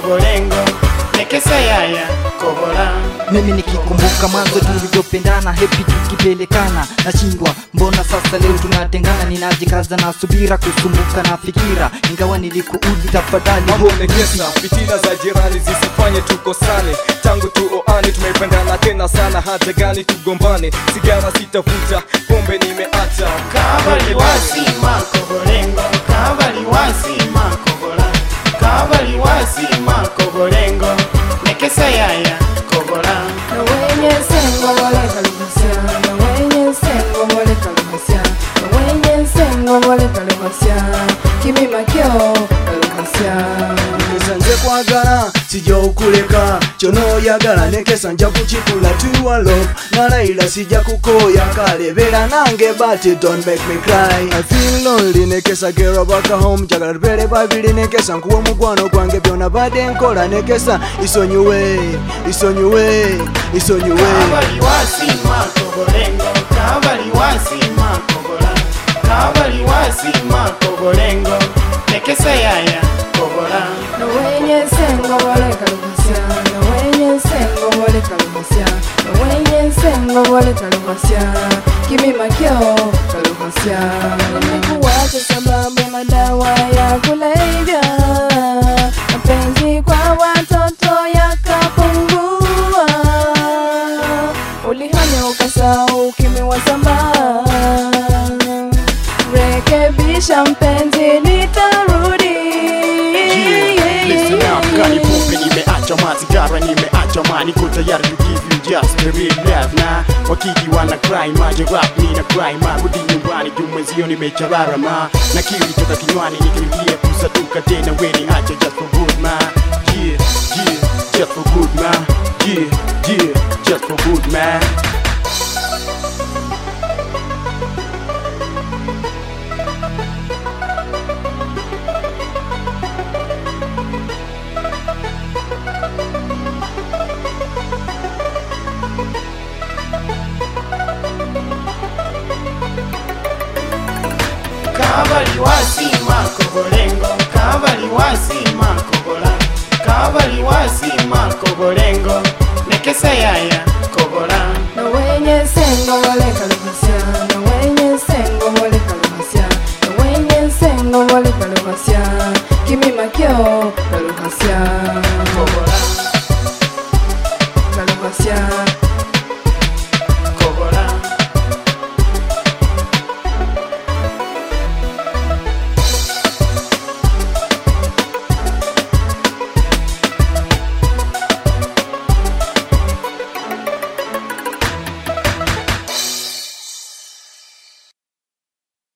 kobolengo nekesa yaya kobola mimi nikikumbuka mwanzo tulivyopendana hepi tukipelekana nashindwa mbona sasa leo tunatengana ninajikaza na subira kusumbuka na fikira ingawa nilikuudhi tafadhali mambo nekesa fitina za jirani zisifanye tukosane tangu tuoane tumependana tena sana hata gani tugombane sigara sitavuta pombe nimeacha kabaliwasima kobolengo kabaliwasima kobola kabaliwasima kobolengo nekesa yaya kobola Na wenye sengo wale kalibasya Na wenye sengo wale kalibasya Na wenye sengo wale kalibasya Kimima kyo kalibasya nekesa nze kwagala sijja okuleka kyonoyagala nekesa nja kukikula tuwa love nalayira sijja kukooya kale beera nange but it don't make me cry I feel lonely nekesa gera back home jagala tubeere babiri nekesa nkuwa omukwano gwange byona badde nkola nekesa isonyiwe isonyiwe isonyiwe kabaliwasima kobolengo kabaliwasima kobola kabaliwasima kobolengo nekesa yaya kobola Na wenye sengo wale kalibasya Na wenye sengo wale kalibasya Na wenye sengo wale kalibasya Kimima kyo kalibasya Nimekuwacha sababu ya madawa ya kulevya Mapenzi kwa watoto yakapungua Ulihanya ukasahau kimewasamba Rekebisha mpenzi nitarudi Listen up, kani pombe nimeacha masigara nimeacha ma niko tayari to give you just the real love na wakiji wana cry maje rap nina cry ma rudi nyumbani juu mwenzio nimecharara ma na kili toka kinywani nikirudia kusaduka tena weni acha just for good ma yeah yeah just for good ma yeah yeah just for good man kabaliwasima kobolengo kabaliwasima kobola kabaliwasima kobolengo nekesa yaya kobola Na wenye sengo wale kalibasya Na wenye sengo wale kalibasya Na wenye sengo wale kalibasya Kimima kyo kalibasya kobola